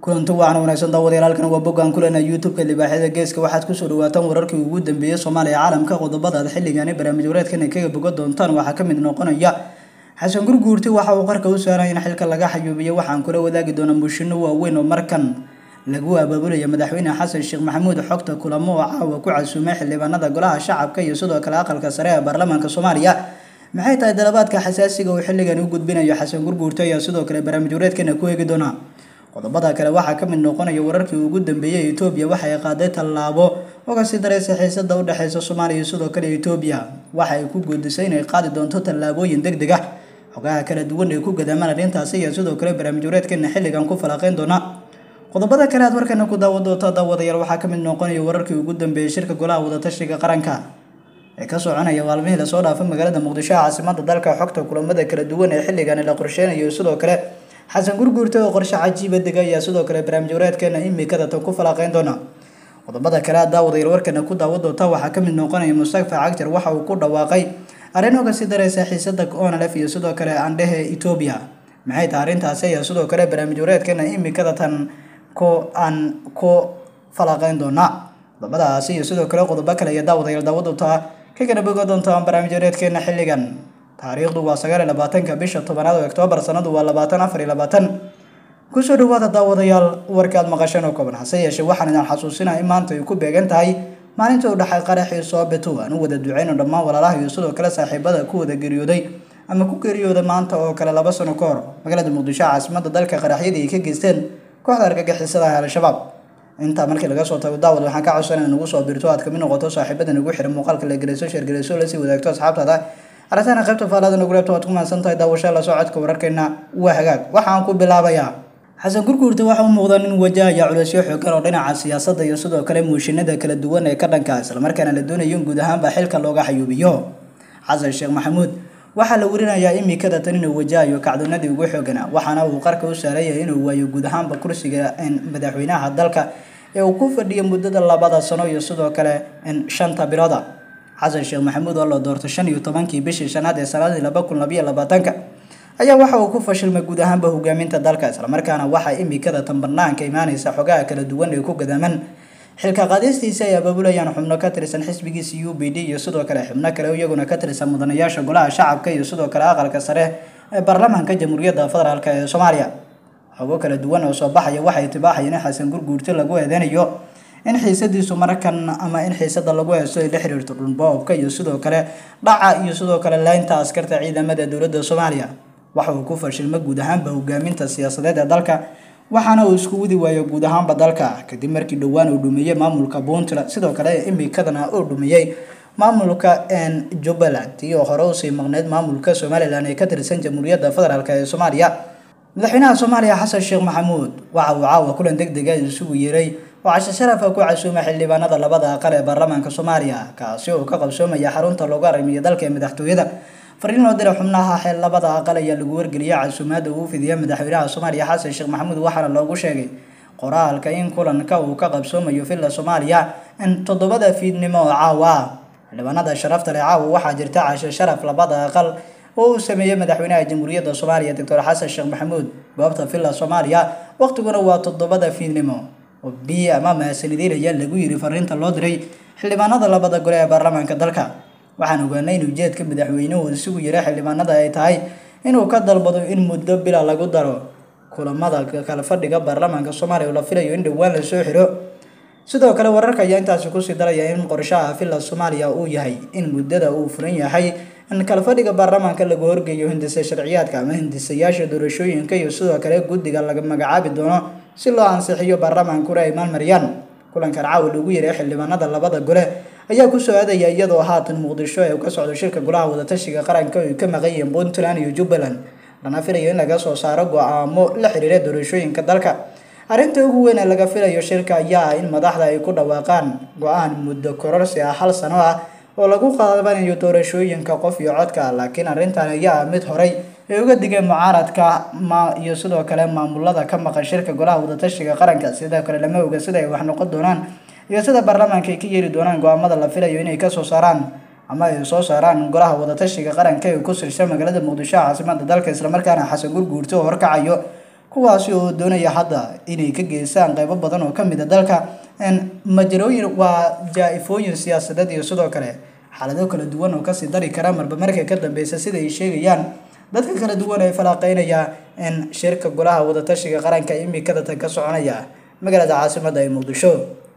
kulanti wacan wanaagsan daawadayaal halkan waa boggaan kulena youtube-ka libaaxyada geeska waxaad kusoo dhawaataan wararkii ugu dambeeyey soomaaliya caalamka qodobada aad xilligani barnaamij wareedkan kaga boga doontaan waxaa kamid noqonaya xasan gurguurti waxa uu qarka u saaray in xilka laga xayuubiyo waxaan kula wadaagi doonaa mushino waaweyn oo markan lagu abaabulaya madaxweyne xasan sheekh maxamuud xogta kulamo oo caawa ku casuumay xildhibaanada golaha shacabka iyo sidoo kale aqalka sare ee baarlamaanka soomaaliya maxay tahay dalabaadka xasaasiga uu xilligan u gudbinayo xasan gurguurti ayaa sidoo kale barnaamij wareedkana ku eegi doonaa qodobada kale waxaa ka mid noqonaya wararkii ugu dambeeyey etoobiya waxay qaaday tallaabo oo kasii daraysa xiisada u dhexeysa soomaaliya iyo sidoo kale etoobiya waxa ay ku guudisay inay qaadi doonto tallaabooyin deg deg ah xogaha kala duwan ee ku gadaamaan arrintaasi ayaa sidoo kale barnaamij wareedkeena xilligan ku falaqeyn doona qodobada kale aad markana ku daawan doonta daawadayaal waxaa ka mid noqonaya wararkii ugu dambeeyey shirka golaha wadatashiga qaranka ee ka soconaya maalmihii lasoo dhaafay magaalada muqdisho caasimada dalka xogta kulamada kala duwan ee xilligan la qorsheynayo sidoo kale xasan gurguurta oo qorshe cajiiba dega ayaa sidoo kale barnaamij wareedkeena imikada tan ku falaqeyn doona qodobada kale aad daawadayaal warkana ku daawan doonta waxaa kamid noqonaya mustafa cagjar waxa uu ku dhawaaqay arrin oo kasii dareysa xiisada onlf iyo sidoo kale andhehe etoobiya maxay tahay arrintaasi ayaa sidoo kale barnaamij wareedkeena imikada tan ku aan ku falaqeyn doona qodobadaasi iyo sidoo kale qodobo kale iyo daawadayaal daawan doonta ka kala boga doonta barnaamij wareedkeena xilligan taariikhdu waa sagaal iyo labaatanka bisha tobanaad oo oktoobar sanadu waa labaatan afar iyo labaatan kusoo dhawaada daawadayaal warka aad maqasheen oo kooban hase yeeshee waxaan idin xasuusinaa in maanta ay ku beegan tahay maalinta u dhexay qaraxii soobeto aan u wada duceyno dhammaan walaalaha iyo sidoo kale saaxiibada ku wada geeriyooday ama ku geeriyooday maanta oo kale laba sano ka hor magaalada muqdisho caasimada dalka qaraxyadii ay ka geysteen kooxda argagixisada ah al-shabaab intaa markii laga soo tago daawad waxaan ka codsanaya nagu soo birto aad kamid noqoto saaxiibada nagu xiran muuqaalka la geleyso sheergeleyso lasii wadaagto asxaabtaada arrintaana qaybta faalada nagu reebto waad ku mahadsan tahay daawasha la socodka wararkeena waa hagaag waxaan ku bilaabayaa xasan gurguurta waxa u muuqda nin wajahaya culeysyo xoogan oo dhinaca siyaasadda iyo sidoo kale muushinada kala duwan ee ka dhanka islamarkaana la doonayo in guud ahaanba xilka looga xayuubiyo xasan sheekh maxamuud waxaa la werinayaa imikada tan inuu wajahayo kacdoonadii ugu xoogana waxaana uu qarka u saaraya inuu waayo guud ahaanba kursiga madaxweynaha dalka ee uu ku fadhiyo muddada labada sano iyo sidoo kale shanta bilooda xasan sheekh maxamuud oo la doortay shan iyo tobankii bishii shanaad ee sanadii laba kun labayo labaatanka ayaa waxa uu ku fashilmay guud ahaanba hogaaminta dalka islamarkaana waxaa imikada tan banaanka imaaneysa xogaha kala duwan ee ku gadaaman xilka qaadistiisa ay abaabulayaan xubno ka tirsan xisbigiisa u b d iyo sidoo kale xubno kale iyaguna ka tirsan mudanayaasha golaha shacabka iyo sidoo kale aqalka sare ee baarlamaanka jamhuuriyadda federaalk ee soomaaliya xogo kala duwan oo soo baxaya waxay tibaaxayeen in xasan gurguurti lagu eedeynayo in xiisadiisu markan ama in xiisada lagu heesto ay la xiriirto dhulboobka iyo sidoo kale dhaca iyo sidoo kale leynta askarta ciidamada dowladda soomaaliya waxa uu ku fashilma guud ahaanba hogaaminta siyaasadeed ee dalka waxaana uu isku wadi waayo guud ahaanba dalka kadib markii dhowaan uu dhumiyey maamulka puntland sidoo kale imikadana uu dhumiyey maamulka jubbaland iyo hore usii maqneyd maamulka somalilan ee ka tirsan jamhuuriyadda federaalk ee soomaaliya madaxweynaha soomaaliya xasan sheekh maxamuud waxa uu caawa kulan deg dega isugu yeeray oo cashe sharafa ku casuumay xildhibaanada labada aqal ee baarlamaanka soomaaliya kaasi oo ka qabsoomaya xarunta loogu arrimiyo dalka ee madaxtooyada fariin loo diray xubnaha xeel labada aqal ayaa lagu wargeliyay casuumaada uu fidiya madaxweynaha soomaaliya xasan sheekh maxamuud waxaana loogu sheegay qoraalka in kulanka uu ka qabsoomayo villa soomaaliya in toddobada fiidnimo oo caawa ah xildhibaanada sharafta leh caawa waxaa jirta cashe sharaf labada aqal oo uu sameeyey madaxweynaha jamhuuriyadda soomaaliya doctor xasan sheekh maxamuud goobta villa soomaaliya waqtiguna waa toddobada fiidnimo oo biyo ama mahasanidiin ayaa lagu yiri fariinta loo diray xildhibaanada labada gole ee baarlamaanka dalka waxaan ogaanay in ujeedka madaxweynuhu isugu yiray xildhibaanada ay tahay inuu ka dalbado in muddo bila lagu daro kulamada kala fadhiga baarlamaanka soomaaliya oo la filayo in dhowaan lasoo xiro sidoo kale wararka ayaa intaasi kusii daraya in qorshaha villa soomaaliya uu yahay in muddada uu furan yahay in kala fadhiga baarlamaanka lagu horgeeyo hindisa sharciyaadka ama hindisayaasha doorashooyinka iyo sidoo kale guddiga laga magacaabi doono si loo ansixiyo baarlamaankuna ay maalmariyaan kulankan caawa lagu yeeray xildhibaanada labada gole ayaa kusoo aadaya iyadoo haatan muqdisho ee ka socdo shirka golaha wadatashiga qaranka ay ka maqan yihiin puntland iyo jubbaland lana filayo in laga soo saaro go-aamo la xiriira doorashooyinka dalka arrinta ugu weyn ee laga filayo shirka ayaa ah in madaxda ay ku dhawaaqaan go-aan muddo kororsi ah hal sano ah oo lagu qaadanayo doorashooyinka qof iyo codka laakiin arrintan ayaa ah mid horay ay uga digeen mucaaradka ma iyo sidoo kale maamulada ka maqan shirka golaha wadatashiga qaranka sidoo kale lama oga sida ay wax noqon doonaan iyo sida baarlamaanka ay ka yeeli doonaan go-aamada la filayo inay kasoo saaraan ama ay soo saaraan golaha wadatashiga qaranka ee ku sirsan magaalada muqdisho caasimada dalka islamarkaana xasan gurguurto oo horkacayo kuwaasi oo doonaya hadda inay ka geystaan qeybo badan oo kamid a dalka majalooyin waa jaa-ifooyin siyaasadeed iyo sidoo kale xaalado kala duwan oo kasii dari kara marba marka ka dambeysa sida ay sheegayaan dadka kala duwan ee falaaqeynaya in shirka golaha wadatashiga qaranka imikada tan ka soconaya magaalada caasimada ee muqdisho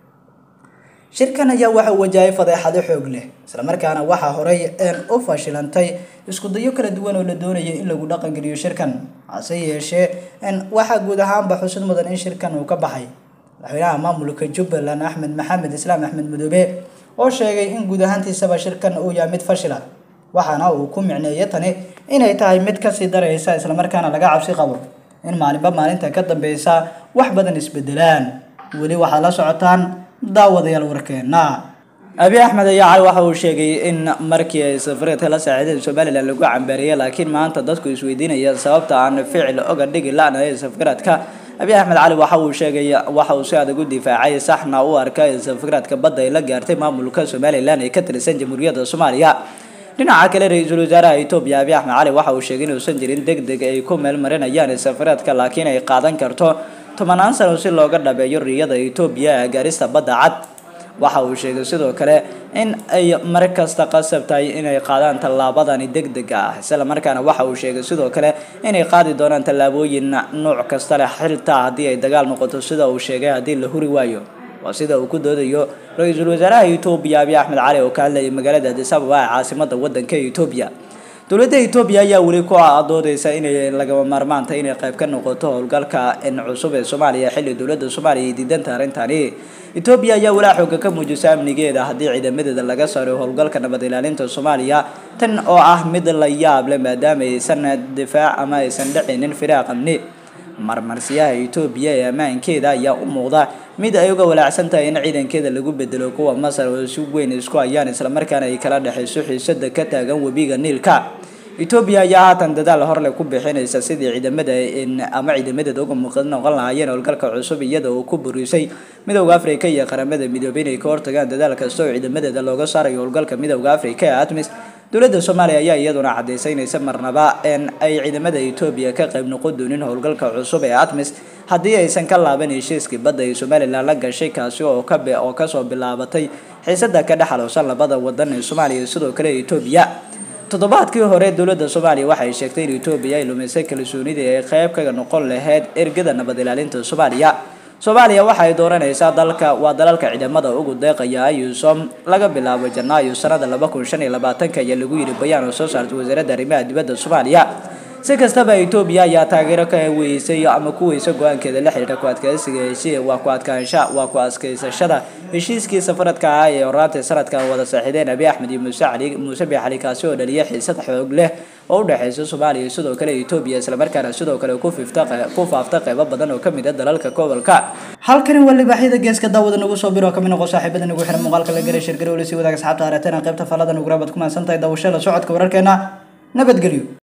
shirkan ayaa waxaa wajahay fadeexado xoog leh islamarkaana waxaa horey u fashilantay iskudayo kala duwan oo la doonaya in lagu dhaqangeliyo shirkan hase yeeshee waxaa guud ahaanba xusid mudan in shirkan uu ka baxay madaxweynaha maamulka jubbaland axmed maxamed islaam axmed madoobe oo sheegay in guud ahaantiisaba shirkan uu yahay mid fashila waxaana uu ku micneeyay tani inay tahay mid kasii daraysa islamarkaana laga cabsi qabo in maalinba maalinta ka dambeysa wax badan isbedelaan weli waxaad la socotaan daawadayaal warkeena abi axmed ayaa cali waxa uu sheegay in markii ay safareedka la saaciideen somalilan lagu cambaariyay laakiin maanta dadku isweydiinaya sababta aan ficil oga dhigi la-nahay safareedka abi axmed cali waxa uu sheegay waxa uu si adag u difaacay saxna u arka in safareedka badda ay la gaartay maamulka somalilan ee ka tirsan jamhuuriyadda soomaaliya dhinaca kale ra-iisul wasaaraha etoobiya abi axmed cali waxa uu sheegay inuusan jirin deg deg ay ku meel marinayaan safareedka laakiin ay qaadan karto tobanaan sano si looga dhabeeyo riyada etoobiya ee gaarista badda cad waxa uu sheegay sidoo kale in ay mar kasta qasab tahay inay qaadaan tallaabadani deg deg ah isla markaana waxa uu sheegay sidoo kale inay qaadi doonaan tallaabooyin nooc kasta leh xiltaa haddii ay dagaal noqoto sida uu sheegay haddii la huri waayo waa sida uu ku doodayo ra-iisul wasaaraha etoobiya abiy axmed cali oo ka hadlayay magaalada addis ababa ee caasimada wadanka etoobiya dowladda etoobiya ayaa weli ku doodeysa inay lagama maarmaanta inay qayb ka noqoto howlgalka cusub ee soomaaliya xilli dowladda soomaaliya ay diidanta arrintani etoobiya ayaa walaa xooga ka muujisa amnigeeda haddii ciidamadeeda laga saaro howlgalka nabad ilaalinta soomaaliya tan oo ah mid la yaab leh maadaama aysan difaac ama aysan dhicinin firaaq amni marmarsiyaha etoobiya ee ammaankeeda ayaa u muuqda mid ay uga walaacsan tahay in ciidankeeda lagu bedelo kuwa masar oo si weyn isku hayaan islamarkaana ay kala dhexayso xiisada ka taagan webiga niilka etoobiya ayaa haatan dadaal horle ku bixinaysa sidii ciidamada ama ciidamadeeda uga muuqan noqon lahaayeen howlgalka cusub iyada oo ku burisay midowda africa iyo qaramada midoobay inay ka hortagaan dadaal kasta oo ciidamadeeda looga saarayo howlgalka midowda africa ee atmis dowladda soomaaliya ayaa iyaduna cadaysay inaysan marnaba ay ciidamada etoobiya ka qayb noqon doonin howlgalka cusub ee atmis haddii aysan ka laaban heshiiskii badda ee somalilan la gashay kaasi oo ka oo kasoo bilaabatay xiisada ka dhexaloosan labada wadan ee soomaaliya iyo sidoo kale etoobiya toddobaadkii hore dowladda soomaaliya waxay sheegtay in etoobiya ay lumisay kalsoonidii ay qayb kaga noqon lahayd ergada nabad ilaalinta soomaaliya soomaaliya waxa ay dooranaysaa dalka waa dalalka ciidamada ugu deeqaya ayusom laga bilaabo janaayo sanada laba kun shan iyo labaatanka ayaa lagu yiri bayaan oo soo saartay wasaaradda arrimaha dibadda soomaaliya si kastaba etoobiya ayaa taageero ka weysay ama ku weysa go-aankeeda la xiriira ku adkeysiga heshiis waa ku adkaansha waa ku adkeysashada heshiiskii safaradka ah ee horaantii sanadkan wada saaxiideen abi axmed iyo muuse cali muuse bi cali kaasi oo dhaliyay xiisad xoog leh oo u dhexeysa soomaaliya sidoo kale etoobiya islamarkaana sidoo kale ku fifta ku faafta qeybo badan oo kamid ah dalalka gobolka halkani waa libaaxyada geeska daawada nagu soo biro kamid noqo saaxiibada nagu xiran muuqaalka la garay shirgari weli sii wadaag asxaabta arateen qaybta falada nagu raabad ku mahadsan tahay daawashada socodka wararkeena nabadgelyo